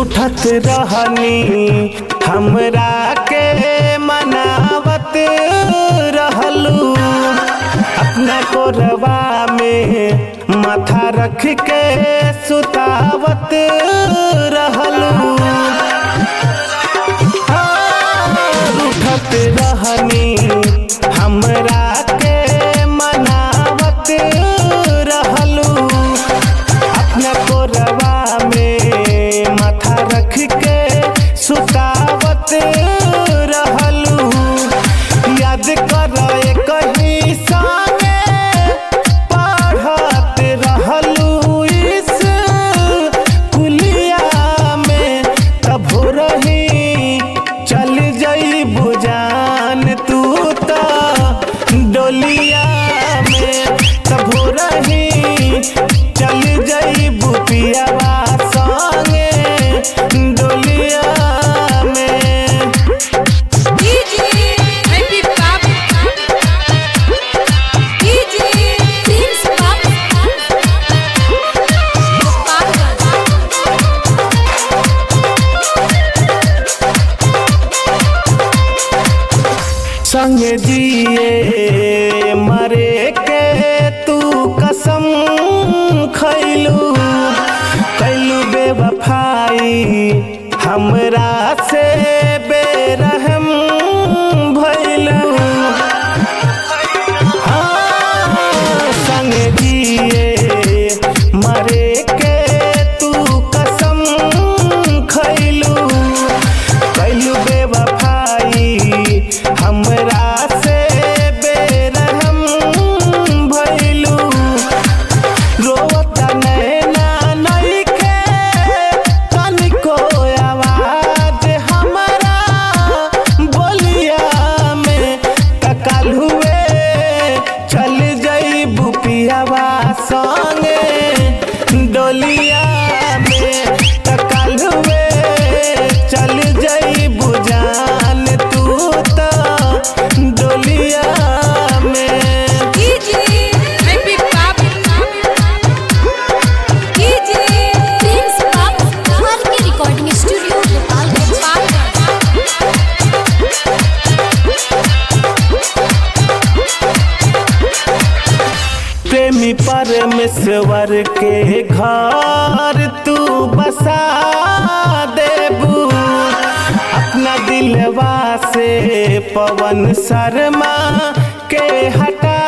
रूठत रहनी हमरा के मनावत रहलू अपना कोरबा में माथा रख के सुतावत रहलू रूठत रहनी हमरा के मनावत रहलू अपना कोरबा में माथा रख के सुतावत रहलू याद कर कहीं संगे पढ़त रहलू इस कुलिया में तब रही चल जई बुजान तू तो डोलिया में तब रही चल जई बुपियावा संगे डोलिया में डीजे हैप्पी पाप डीजे प्रिंस पाप संग जिए मरे के तू कसम खैलू कैलू बेवफाई हमरा से बेरहम भैलू हाँ, संग जिए मरे के तू कसम खैलू कैलू बेवफाई हमरा से बेरहम भैलू रोता नैना नइखे तनिको आवाज हमरा बोलिया में तकल हुए चल जई बुपियावा संगे डोलिया में तकल हुए चल जई बुजान तू तो डोलिया में डीजे हैप्पी पाप डीजे प्रिंस पाप हमार के रिकॉर्डिंग स्टूडियो गोपालगंज प्रेमी परमेश्वर के घर तू बसा देबू अपना दिलवा से पवन शर्मा के हटा